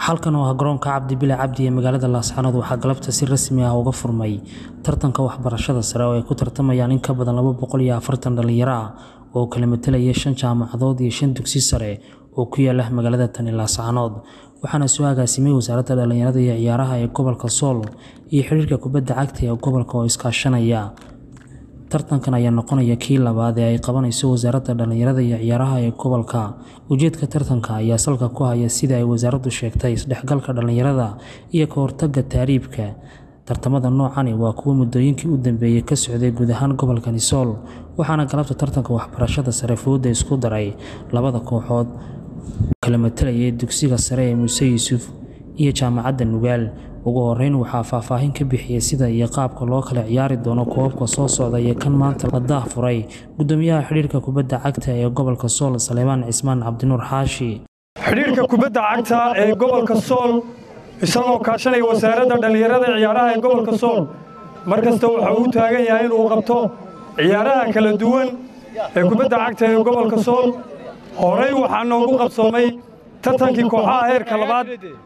halkan oo ah garoonka cabdi bile cabdi ee magaalada laascaanood waxaa galabta si rasmi ah uga furmay tartanka waxbarashada sare oo ay ku tartamayaan in ka badan laba boqol iyo afartan dhalinyaro ah oo kala matelaya shan jaamacadood iyo shan dugsi sare oo ku yaala magaalada tani laascaanood waxaana soo agaasimay wasaaradda dhalinyarada iyo ciyaaraha ee gobolka sool iyo xiriirka kubadda cagta ee gobolka oo iskaashanaya tartankan ayaa noqonaya kii labaad ee ay qabanayso wasaaradda dhalinyarada iyo ciyaaraha ee gobolka ujeedka tartanka ayaa salka ku haya sida ay wasaaraddu sheegtay isdhexgalka dhalinyarada iyo ka hortagga taariibka tartamada noocani waa kuwo muddooyinkii u dambeeyey ka socday guud ahaan gobolkani sool waxaana galabta tartanka waxbarashada sare fooda isku daray labada kooxood kala matalayay dugsiga sare ee muuse yuusuf iyo jaamacadda nugaal ugu horeyn waxaa faahfaahin ka bixiyey sida iyo qaabka loo kala ciyaari doono koobabka soo socda iyo kan maanta la daahfuray gudoomiyaha xidhiirka kubadda cagta ee gobolka sool saleebaan cismaan cabdinuur xaashi xidhiirka kubadda cagta ee gobolka sool isagoo kaashanaya wasaaradda dhallinyarada ciyaaraha ee gobolka sool mar kasta waxa uu taagan yahay inuu qabto ciyaaraha kala duwan ee kubadda cagta ee gobolka sool horey waxaa noogu qabsoomay tartankii kooxaha heerka labaad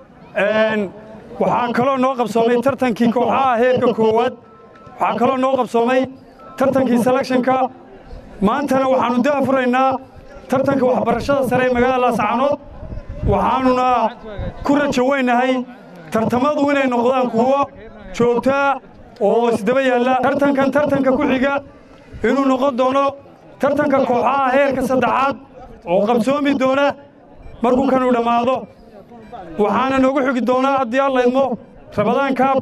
waxaa kaloo noo qabsoomay tartankii kooxaha heerka koowaad waxaa kaloo noo qabsoomay tartankii selekshanka maantana waxaannu daafuraynaa tartanka waxbarashada sare ee magaalada laascaanood waxaannuna ku rajo weynahay tartamadu inay noqdaan kuwo joogtaa oo isdaba yaalla tartankan tartanka ku xiga inuu noqon doono tartanka kooxaha heerka saddexaad oo qabsoomi doona markuu kanu dhammaado waxaana noogu xigi doonaa haddii alla idmo rabadaan kaab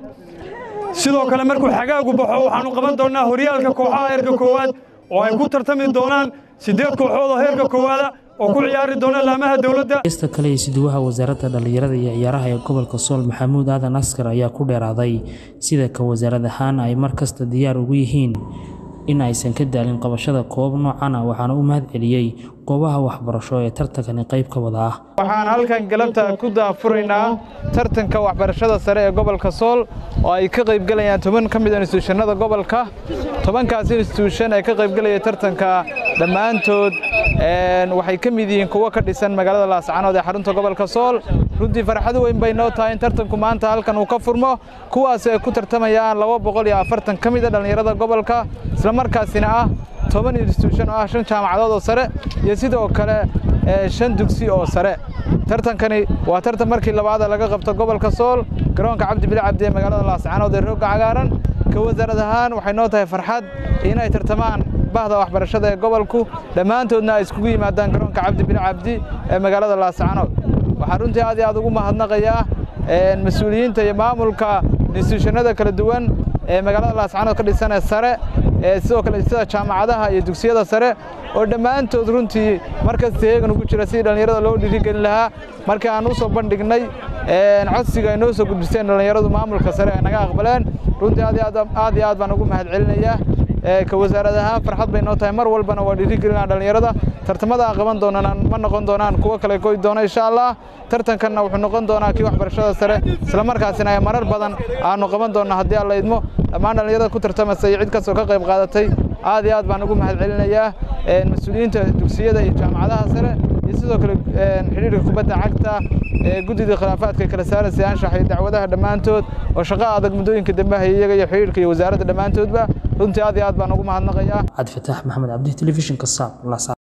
sidoo kale markuu xagaagu baxo waxaannu qaban doonnaa horyaalka kooxaha heerka koowaad oo ay ku tartami doonaan siddeed kooxood oo heerka koowaada oo ku ciyaari doona laamaha dowladda heesta kale ee siduwaha wasaaradda dhallinyarada iyo ciyaaraha ee gobolka sool maxamuud aadan askar ayaa ku dheeraaday sida ka wasaarad ahaan ay mar kasta diyaar ugu yihiin in aysan ka daalin qabashada koobab noocan ah waxaana u mahad celiyey goobaha waxbarasho ee tartankani qayb ka wada ah waxaan halkan galabta ku daafuraynaa tartanka waxbarashada sare ee gobolka sool oo ay ka qaybgelayaan toban ka mid a instituushanada gobolka tobankaas instituushan ee ka qaybgelaya tartanka dhammaantood waxay ka mid yihiin kuwo ka dhisan magaalada laascaanood ee xarunta gobolka sool runtii farxad weyn bay noo tahay in tartanku maanta halkan uu ka furmo kuwaas ay ku tartamayaan laba boqol iyo afartan ka mid a dhallinyarada gobolka islamarkaasina ah toban instituushan oo ah shan jaamacadood oo sare iyo sidoo kale shan dugsi oo sare tartankani waa tartan markii labaada laga qabto gobolka sool garoonka cabdi bile cabdi ee magaalada laascaanood ee roogga cagaaran ka wasaarad ahaan waxay noo tahay farxad inay tartamaan bahda waxbarashada ee gobolku dhammaantoodna ay iskugu yimaadaan garoonka cabdi bile cabdi ee magaalada laascaanood waxaan runtii aad iyo aad ugu mahadnaqayaa mas-uuliyiinta iyo maamulka instituushanada kala duwan ee magaalada laascaanood ka dhisan ee sare sidoo kale sida jaamacadaha iyo dugsiyada sare oo dhammaantood runtii markasta heegan ugu jira sidii dhallinyarada loo dhiirigelin lahaa markii aan u soo bandhignay codsiga ay noo soo gudbisteen dhallinyaradu maamulka sare ay naga aqbaleen runtii aad iyo aad baan ugu mahad celinayaa ka wasaarad ahaan farxad bay noo tahay mar walbana waa dhiirigelinaa dhallinyarada tartamada aan qaban doonaan ma noqon doonaan kuwo kale goy doona insha allah tartankanna wuxuu noqon doonaa kii waxbarashada sare islamarkaasina ay marar badan aanu qaban doonna haddii alla idmo dhammaan dhallinyarada ku tartamasa iyo cid kastoo ka qayb qaadatay aad iyo aad baan ugu mahad celinayaa mas-uuliyiinta dugsiyada iyo jaamacadaha sare iyo sidoo kale xidhiirka kubadda cagta guddida khilaafaadka kala saaraysa anshax iyo dacwadaha dhammaantood oo shaqo adag muddooyinka dambe hay iyaga iyo xidhiirka iyo wasaaradda dhammaantoodba runtii aad iyo aad baan ugu mahadnaqayaa cabdifataax maxamed cabdi telefishinka saab